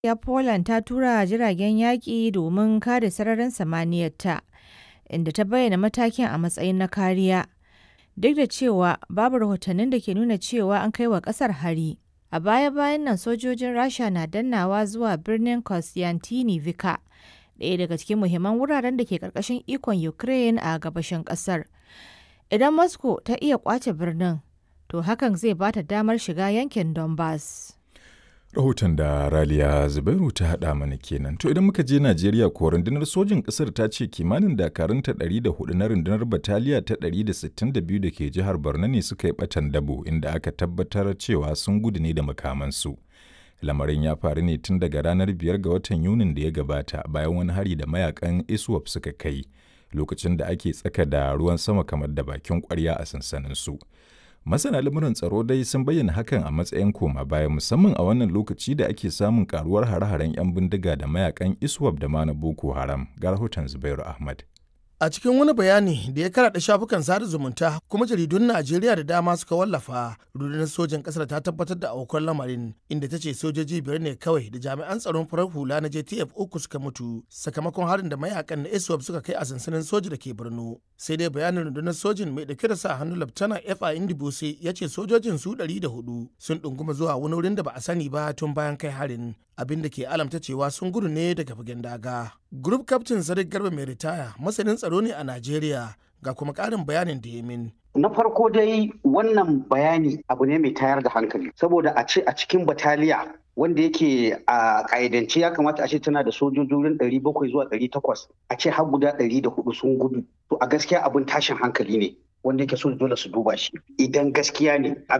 ya Poland ta tura jiragen yaƙi domin kare sararin samaniyarta, inda ta bayyana matakin a matsayin na kariya, duk da cewa babu rahotannin da ke nuna cewa an kai wa ƙasar hari. A baya-bayan nan sojojin Rasha na dannawa zuwa birnin Kostyantynivka, ɗaya daga cikin muhimman wuraren da ke ƙarƙashin ikon Ukraine a gabashin ƙasar. Idan Moscow ta iya ƙwace birnin, to hakan zai ba ta damar shiga yankin Donbas. Rahoton da Raliya Zubairu ta haɗa mana kenan. To idan muka je Najeriya ko rundunar sojin ƙasar ta ce kimanin dakarunta 104 na rundunar bataliya ta 162 da ke jihar Borno ne suka yi ɓatan dabo inda aka tabbatar cewa sun gudu ne da makamansu. Lamarin ya faru ne tun daga ranar biyar ga watan Yunin da ya gabata bayan wani hari da mayakan ISWAP suka kai lokacin da ake tsaka da ruwan sama kamar da bakin kwarya a sansanin su. Masana lamuran tsaro dai sun bayyana hakan a matsayin koma baya musamman a wannan lokaci da ake samun karuwar hare-haren 'yan bindiga da mayakan ISWAP da ma na Boko Haram. Ga rahoton Zubairu Ahmad. A cikin wani bayani da ya karaɗa shafukan sada zumunta kuma jaridun Najeriya da dama suka wallafa, rundunar sojan ƙasar ta tabbatar da aukuwar lamarin inda ta ce sojoji biyar ne kawai da jami'an tsaron farar hula na JTF uku suka mutu sakamakon harin da mayakan na ISWAP suka kai a sansanin soji da ke Borno. Sai dai bayanin rundunar sojin mai ɗauke da sa hannu Laftana F.A. Indibose ya ce sojojin su ɗari da hudu sun ɗunguma zuwa wani wurin da ba a sani ba tun bayan kai harin. abin da ke alamta cewa sun gudu ne daga fagen daga. Group Captain Sadiq Garba mai ritaya masanin tsaro ne a Najeriya ga kuma ƙarin bayanin da ya min. Na farko dai wannan bayani abu ne mai tayar da hankali saboda a ce a cikin bataliya wanda yake a ƙa'idance ya kamata a ce tana da sojojin ɗari bakwai zuwa ɗari takwas a ce har guda ɗari da hudu sun gudu to a gaskiya abin tashin hankali ne wanda yake so dole su duba shi idan gaskiya ne